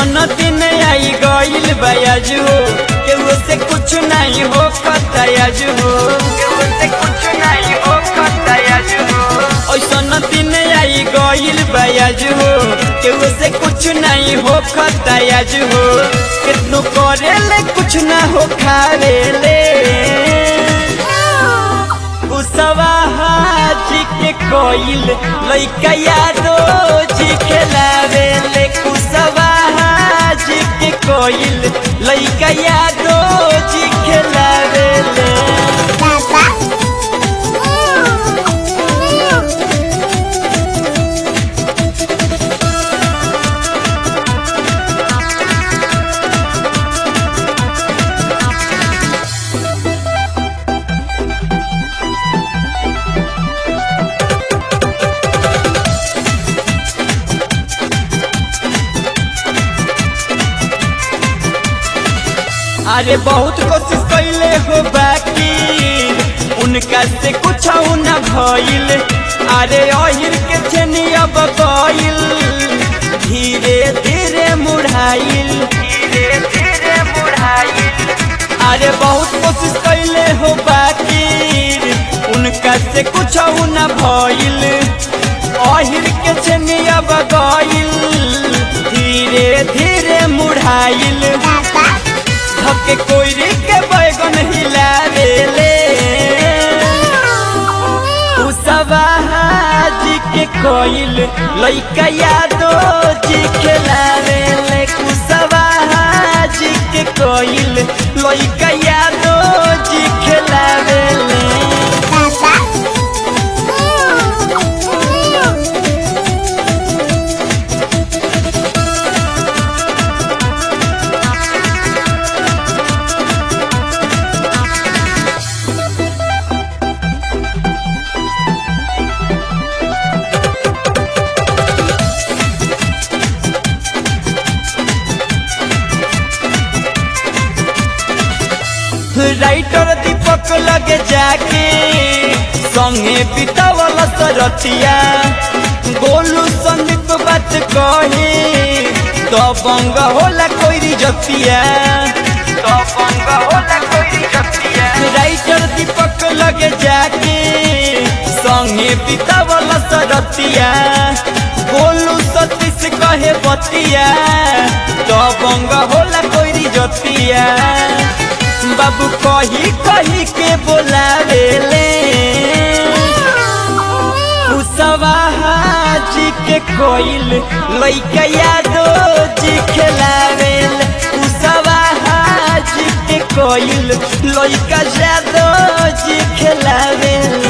ऐसन दिन आई गईल बयाज हो केहू से कुछ नहीं हो खतायाज हो केहू से कुछ नहीं हो खतायाज हो ऐसन दिन आई गईल बयाज हो केहू से कुछ नहीं हो खतायाज हो कितनो करेले कुछ ना हो खावेले उसवा हाजी के कोइल लइका यादो जी खेलावे ले कुसवा हाजी के कोइल लइका यादो जी खेलावे ले अरे बहुत कोशिश कैले हो बाकी उनका से कुछ न भइल अरे अहिर के छेनी अब गइल धीरे धीरे मुढ़ाइल धीरे धीरे मुढ़ाइल अरे बहुत कोशिश कैले हो बाकी उनका से कुछ न भइल अहिर के छेनी अब गइल धीरे धीरे मुढ़ाइल धके कोयरी के बैगन हिलावेले उसवा हाजी के कोइल लइका यादो जी खेलावेले कुसवा हाजी के कोइल लइका यादो जी खेलावेले राइटर दीपक लगे जाके संगे बितावल सरथिया गोलू संदीप बात कहे तो बंग होला कोई जतिया तो बंग होला कोई जतिया राइटर दीपक लगे जाके संगे बितावल सरथिया गोलू सतीश कहे बतिया तो बंग होला कोई जतिया बाबू कही कही के बोलावेले उसवा हाजी के कोइल लइका यादो जी खेलावेल उसवा हाजी के कोइल लइका यादो जी खेलावेल